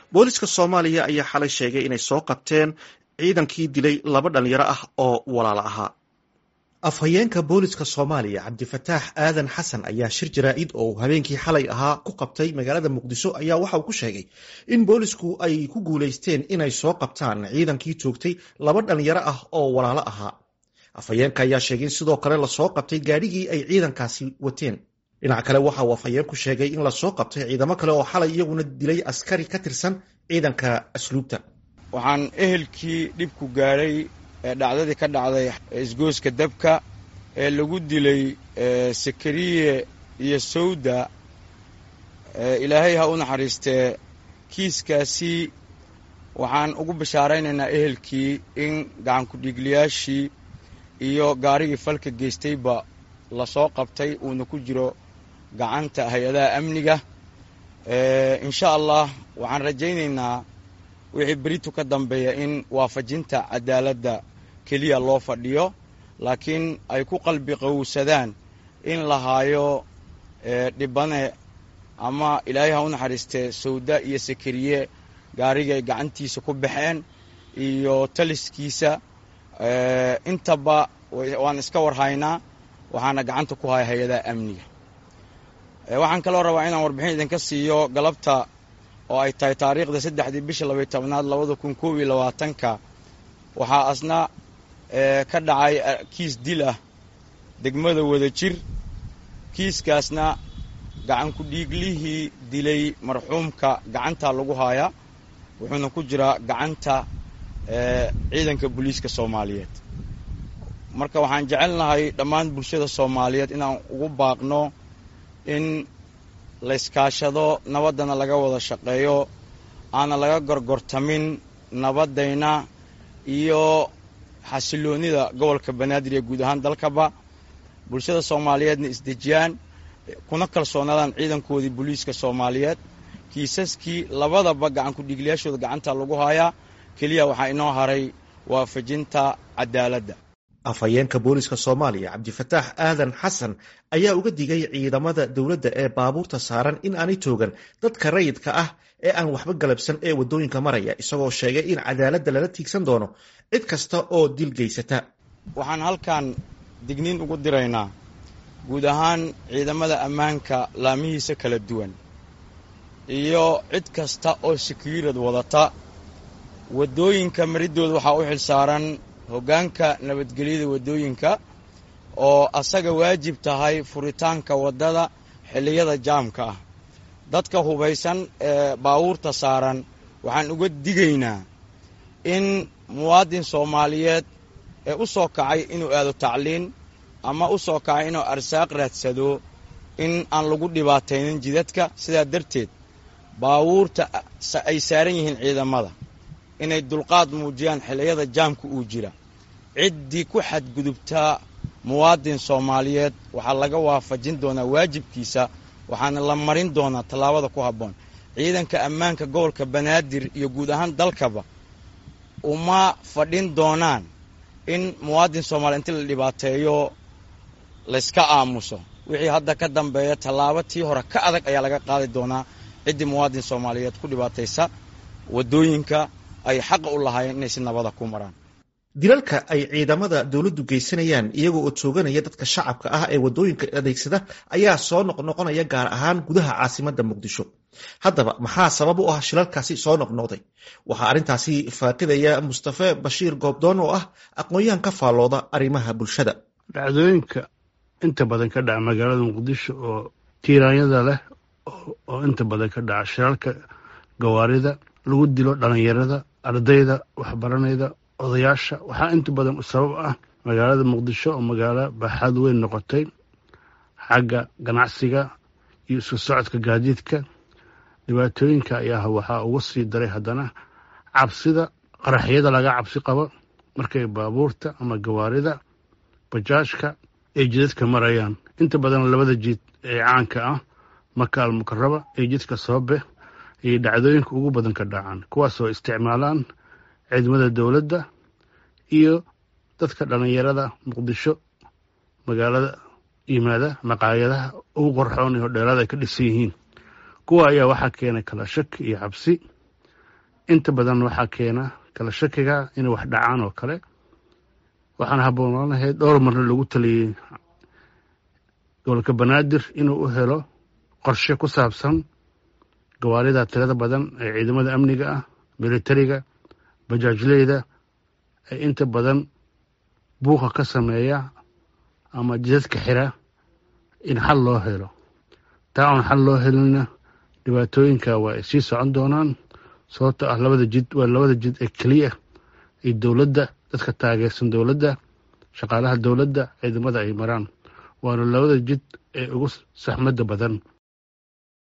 booliska soomaaliya ayaa xalay sheegay inay soo qabteen ciidankii dilay laba dhalinyaro ah oo walaalo ahaa afhayeenka booliska soomaaliya cabdifataax aadan xasan ayaa shir jaraa'id oo habeenkii xalay ahaa ku qabtay magaalada muqdisho ayaa waxa uu ku sheegay in boolisku ay ku guulaysteen inay soo qabtaan ciidankii joogtay laba dhalinyaro ah oo walaalo ahaa afhayeenka ayaa sheegay in sidoo kale lasoo qabtay gaadhigii ay ciidankaasi wateen dhinac kale waxa uu afhayeenku sheegay in lasoo qabtay ciidamo kale oo xalay iyaguna dilay askari ka tirsan ciidanka asluubta waxaan ehelkii dhibku gaadhay ee dhacdadii ka dhacday isgooska dabka ee lagu dilay sakariye iyo sawda ilaahay ha u naxariistee kiiskaasi waxaan ugu bashaaraynaynaa ehelkii in gacankudhiigliyaashii iyo gaarigii falka geystayba lasoo qabtay uuna ku jiro gacanta hay-adaha amniga insha allah waxaan rajaynaynaa wixii beritu ka dambeeya in waafajinta cadaaladda keliya loo fadhiyo laakiin ay ku qalbi qowsadaan in la haayo dhibane ama ilaahay ha u naxariistee sawda iyo sakariye gaarigay gacantiisa ku baxeen iyo taliskiisa intaba waan iska warhaynaa waxaana gacanta ku haya hay-adaha amniga waxaan kaloo rabaa inaan warbixin idinka siiyo galabta oo ay tahay taariikhda saddexdii bisha labay tobnaad labada kun koob iyo labaatanka waxaa asna ka dhacay kiis dil ah degmada wada jir kiiskaasna gacankudhiiglihii dilay marxuumka gacanta lagu haayaa wuxuuna ku jiraa gacanta ciidanka booliiska soomaaliyeed marka waxaan jecelnahay dhammaan bulshada soomaaliyeed inaan ugu baaqno in layskaashado nabaddana laga wada shaqeeyo aana laga gorgortamin nabaddayna iyo xasiloonnida gobolka banaadir iyo guud ahaan dalkaba bulshada soomaaliyeedna isdejiyaan kuna kalsoonaadaan ciidankoodii booliiska soomaaliyeed kiisaskii labadaba gacankudhiiglayaashooda gacanta lagu haayaa keliya waxaa inoo haray waafajinta cadaaladda afhayeenka booliska soomaaliya cabdifataax aadan xasan ayaa uga digay ciidamada dowladda ee baabuurta saaran in aanay toogan dadka rayidka ah ee aan waxba galabsan ee waddooyinka maraya isagoo sheegay in cadaaladda lala tiigsan doono cid kasta oo dil geysata waxaan halkan digniin ugu diraynaa guud ahaan ciidamada ammaanka laamihiisa kala duwan iyo cid kasta oo sekiirad wadata waddooyinka maridooda waxaa u xil saaran hoggaanka nabadgelyada waddooyinka oo asaga waajib tahay furitaanka waddada xilliyada jaamka ah dadka hubaysan ee baabuurta saaran waxaan uga digaynaa in muwaadin soomaaliyeed ee u soo kacay inuu aado tacliin ama u soo kacay inuu arsaaq raadsado in aan lagu dhibaataynin jidadka sidaa darteed baabuurta ay saaran yihiin ciidamada inay dulqaad muujiyaan xilliyada jaamka uu jira ciddii ku xadgudubtaa muwaadin soomaaliyeed waxaa laga waafajin doonaa waajibkiisa waxaana la marin doonaa tallaabada ku habboon ciidanka ammaanka gobolka banaadir iyo guud ahaan dalkaba uma fadhin doonaan in muwaadin soomaliya inti la dhibaateeyo layska aamuso wixii hadda ka dambeeya tallaabo tii hore ka adag ayaa laga qaadi doonaa ciddii muwaadin soomaaliyeed ku dhibaataysa waddooyinka ay xaqa u lahaayeen inay si nabada ku maraan dilalka ay ciidamada dowladdu geysanayaan iyagoo oo tooganaya dadka shacabka ah ee waddooyinka adeegsada ayaa soo noqnoqonaya gaar ahaan gudaha caasimadda muqdisho haddaba maxaa sabab u ah shilalkaasi soo noqnoqday waxaa arrintaasi faaqidaya mustafe bashiir goobdoon oo ah aqoon-yahan ka faallooda arrimaha bulshada dhacdooyinka inta badan ka dhaca magaalada muqdisho oo tiiraanyada leh oo inta badan ka dhaca shilalka gawaarida lagu dilo dhalinyarada ardayda waxbaranayda odayaasha waxaa inta badan sabab ah magaalada muqdisho oo magaalo baaxaad weyn noqotay xagga ganacsiga iyo isku socodka gaadiidka dhibaatooyinka ayaa waxaa uga sii daray haddana cabsida qaraxyada laga cabsi qabo markay baabuurta ama gawaarida bajaajka ay jidadka marayaan inta badan labada jid ee caanka ah maka almukaraba ee jidka soobe ayay dhacdooyinka ugu badan ka dhacaan kuwaasoo isticmaalaan ciidamada dowladda iyo dadka dhallinyarada muqdisho magaalada yimaada maqaayadaha ugu qorxoon iyo hodheelada ay ka dhisan yihiin kuwa ayaa waxaa keenay kala shaki iyo cabsi inta badan waxaa keena kala shakiga inay wax dhacaan oo kale waxaana habboonaan lahayd dhowr marna lagu taliyey gobolka banaadir inuu u helo qorshe ku saabsan gawaarida tirada badan ee ciidamada amniga ah militariga bajaajleyda ee inta badan buuqa ka sameeya ama jidadka xira in xal loo helo taa oon xal loo helinna dhibaatooyinka waa ay sii socon doonaan sababto ah labada jid waa labada jid ee keliya iyo dowladda dadka taageersan dowladda shaqaalaha dowladda ciidamada ay maraan waana labada jid ee ugu saxmadda badan